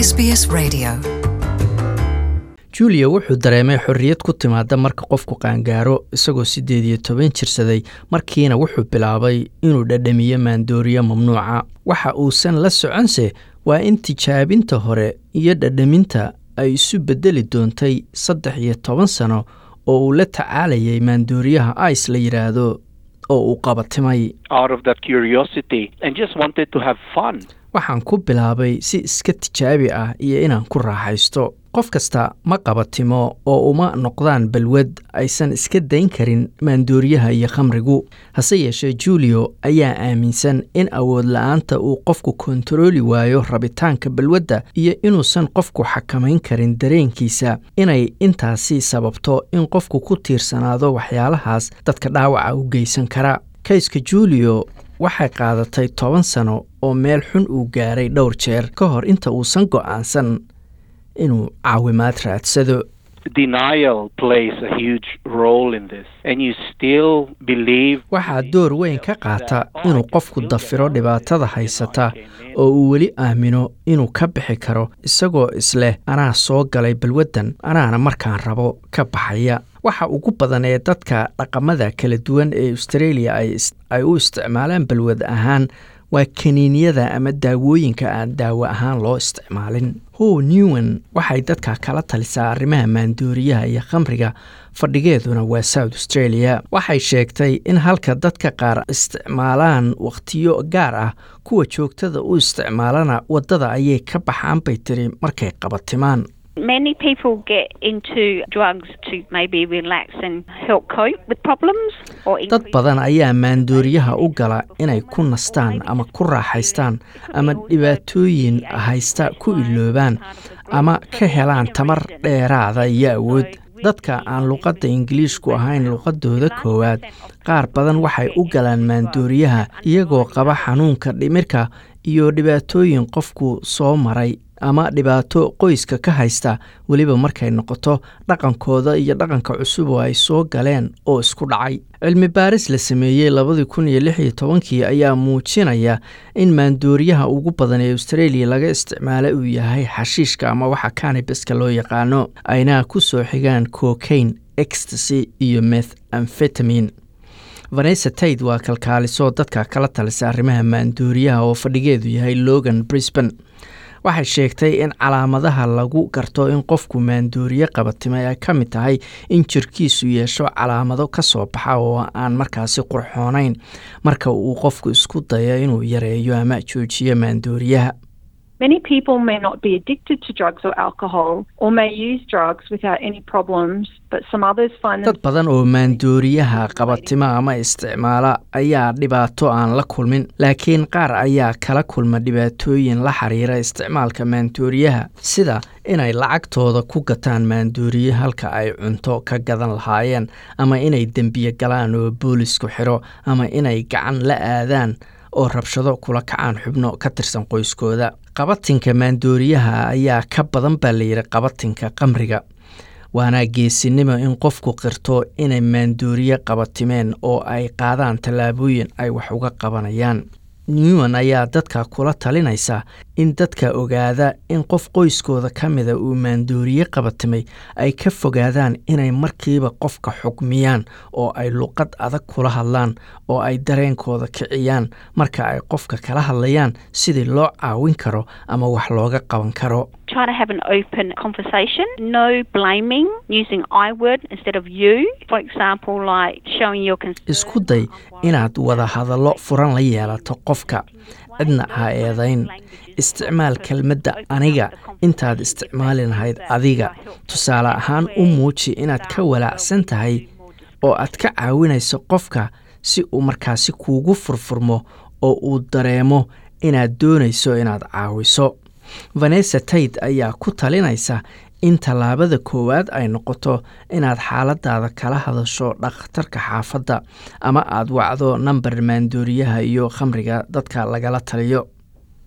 SBS Radio. julia wuxuu dareemay xorriyad ku timaada marka qofku qaangaaro isagoo siddeed iyo toban jirsaday markiina wuxuu bilaabay inuu dhadhamiyo maandooriyo mamnuuca waxa uusan la soconse waa in tijaabinta hore iyo dhadhaminta ay isu beddeli doontay saddex iyo toban sano oo uu la tacaalayay maandooriyaha ice la yidhaahdo oo uu qabatimay out of that curiosity and just wanted to have fun. waxaan ku bilaabay si iska tijaabi ah iyo inaan ku raaxaysto qof kasta ma qabatimo oo uma noqdaan balwad aysan iska dayn karin maandooriyaha iyo khamrigu hase yeeshee julio ayaa aaminsan in awood la-aanta uu qofku kontarooli waayo rabitaanka balwadda iyo inuusan qofku xakamayn karin dareenkiisa inay intaasi sababto in qofku ku tiirsanaado waxyaalahaas dadka dhaawaca u geysan kara kayska julio waxay qaadatay toban sano oo meel xun uu gaaray dhowr jeer ka hor inta uusan go'aansan inuu caawimaad raadsado Denial plays a huge role in this, and you still believe. waxaa door weyn ka qaata inuu qofku dafiro dhibaatada haysata oo uu weli aamino inuu ka bixi karo isagoo isleh anaa soo galay balwaddan anaana markaan rabo ka baxaya waxa ugu badan ee dadka dhaqamada kala duwan ee australia ay is- ay u isticmaalaan balwad ahaan waa kaniiniyada ama daawooyinka aan daawo ahaan loo isticmaalin how newan waxay dadka kala talisaa arrimaha maandooriyaha iyo khamriga fadhigeeduna waa south australia waxay sheegtay in halka dadka qaar isticmaalaan wakhtiyo gaar ah kuwa joogtada u isticmaalana waddada ayay ka baxaan bay tiri markay qabatimaan Many people get into drugs to maybe relax and help cope with problems or dad increase badan ayaa maandooriyaha u gala inay ku nastaan ama ku raaxaystaan ama dhibaatooyin haysta ku iloobaan ama ka helaan tamar dheeraada iyo awood dadka aan luqadda ingiliishku ahayn luqadooda koowaad qaar badan waxay u galaan maandooriyaha iyagoo qaba xanuunka dhimirka iyo dhibaatooyin qofku soo maray ama dhibaato qoyska ka haysta weliba markay noqoto dhaqankooda iyo dhaqanka cusub oo ay soo galeen oo isku dhacay cilmi baaris la sameeyey labadii kun iyo lix iyo tobankii ayaa muujinaya in maandooriyaha ugu badan ee australia laga isticmaalo uu yahay xashiishka ama waxa canibaska loo yaqaano ayna ku soo xigaan cocaine ecstasy iyo meth amfetamin vanessa taid waa kalkaaliso dadka kala talisa arrimaha maandooriyaha oo fadhigeedu yahay logan brisbane waxay sheegtay in calaamadaha lagu garto in qofku maandooriye qabatimay ay ka mid tahay in jirkiisu yeesho calaamado ka soo baxa oo aan markaasi qurxoonayn marka uu qofku isku dayo inuu yareeyo ama joojiyo maandooriyaha Many people may not be addicted to drugs or alcohol or may use drugs without any problems, but some others find dad badan oo maandooriyaha qabatima ama isticmaala ayaa dhibaato aan la kulmin laakiin qaar ayaa kala kulma dhibaatooyin la xiriira isticmaalka maandooriyaha sida inay lacagtooda ku gataan maandooriye halka ay cunto ka gadan lahaayeen ama inay dembiye galaan oo boolisku xiro ama inay gacan la aadaan oo rabshado kula kacaan xubno ka tirsan qoyskooda qabatinka maandooriyaha ayaa ka badan baa layidhi qabatinka qamriga waana geesinimo in qofku qirto inay maandooriye qabatimeen oo ay qaadaan tallaabooyin ay wax uga qabanayaan newan ayaa dadka kula talinaysa in dadka ogaada in qof qoyskooda ka mida uu maandooriye qabatimay ay ka fogaadaan inay markiiba qofka xukmiyaan oo ay luqad adag kula hadlaan oo ay dareenkooda kiciyaan marka ay qofka kala hadlayaan sidii loo caawin karo ama wax looga qaban karo try to have an open conversation. No blaming, using I word instead of you. For example, like showing your concern. isku day inaad wada hadallo furan la yeelato qofka cidna ha eedayn isticmaal kelmadda aniga intaad isticmaali lahayd adiga tusaale ahaan u muuji inaad ka walaacsan tahay oo aad ka caawinayso qofka si uu markaasi kuugu furfurmo oo uu dareemo inaad doonayso inaad caawiso vanessa taid ayaa ku talinaysa in tallaabada koowaad ay noqoto inaad xaaladaada kala hadasho dhakhtarka xaafadda ama aad wacdo namber maandooriyaha iyo khamriga dadka lagala taliyo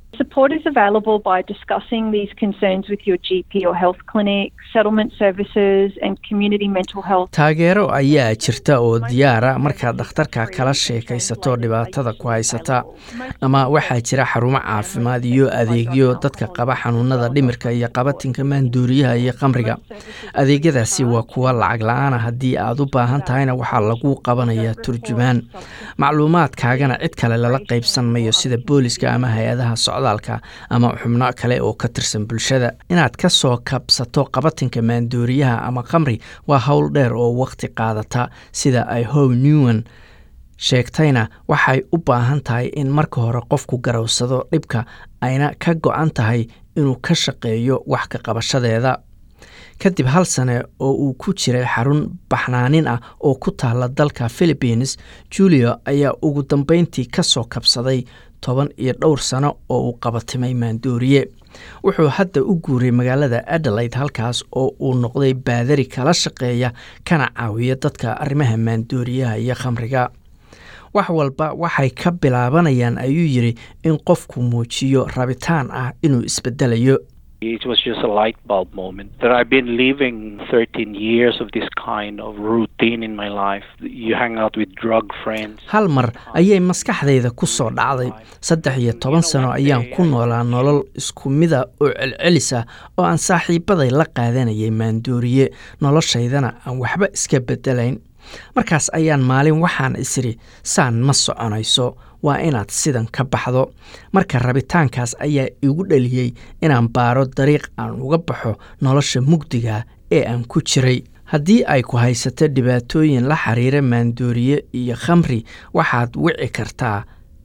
Support is available by discussing these concerns with your GP or health clinic, settlement services, and community mental health. taageero ayaa jirta oo diyaara markaad dhakhtarka kala sheekaysato dhibaatada ku haysata ama waxaa jira xarumo caafimaad iyo adeegyo dadka qaba xanuunada dhimirka iyo qabatinka maanduuriyaha iyo qamriga adeegyadaasi waa kuwa lacag la-aana haddii aad u baahan tahayna waxaa lagu qabanayaa turjumaan macluumaadkaagana cid kale lala qaybsan mayo sida booliska ama hay-adaha socdaalka ama xubno kale oo ka tirsan bulshada inaad ka soo kabsato qabatinka maandooriyaha ama khamri waa howl dheer oo waqti qaadata sida ay how newan sheegtayna waxay u baahan tahay in marka hore qofku garowsado dhibka ayna ka go-an tahay inuu ka shaqeeyo wax ka qabashadeeda kadib hal sane oo uu ku jiray xarun baxnaanin ah oo ku taala dalka philippines julio ayaa ugu dambeyntii ka soo kabsaday toban iyo dhowr sano oo uu qabatimay maandooriye wuxuu hadda u guuray magaalada adelaide halkaas oo uu noqday baadari kala shaqeeya kana caawiya dadka arrimaha maandooriyaha iyo khamriga wax walba waxay ka bilaabanayaan ayuu yidhi in qofku muujiyo rabitaan ah inuu isbedelayo It was just a light bulb moment that I've been living 13 years of this kind of routine in my life. You hang out with drug friends. hal mar ayay maskaxdayda ku soo dhacday saddex iyo toban sano ayaan ku noolaa nolol isku mida oo celcelis ah oo aan saaxiibaday la qaadanayay maandooriye noloshaydana aan waxba iska bedelayn markaas ayaan maalin waxaan isiri saan ma soconayso waa inaad sidan ka baxdo marka rabitaankaas ayaa igu dhaliyey inaan baaro dariiq aan uga baxo nolosha mugdiga ee aan ku jiray haddii ay ku haysato dhibaatooyin la xiriira maandooriye iyo khamri waxaad wici kartaa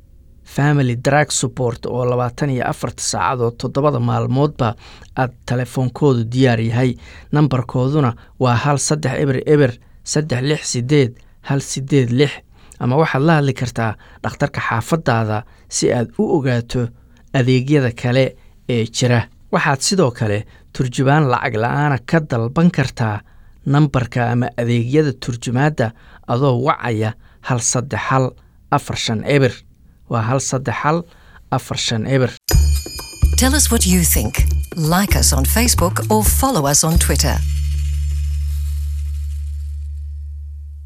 family drug support oo labaatan iyo afarta saacadood toddobada maalmoodba aad telefoonkoodu diyaar yahay nambarkooduna waa hal saddex eber eber saddex lix sideed hal sideed lix ama waxaad la hadli kartaa dhakhtarka xaafadaada si aad u ogaato adeegyada kale ee jira waxaad sidoo kale turjubaan lacag la-aana ka dalban kartaa nambarka ama adeegyada turjumaadda adoo wacaya hal saddex hal afar shan eber waa hal saddex hal afar shan eber Tell us what you think. Like us on Facebook or follow us on Twitter.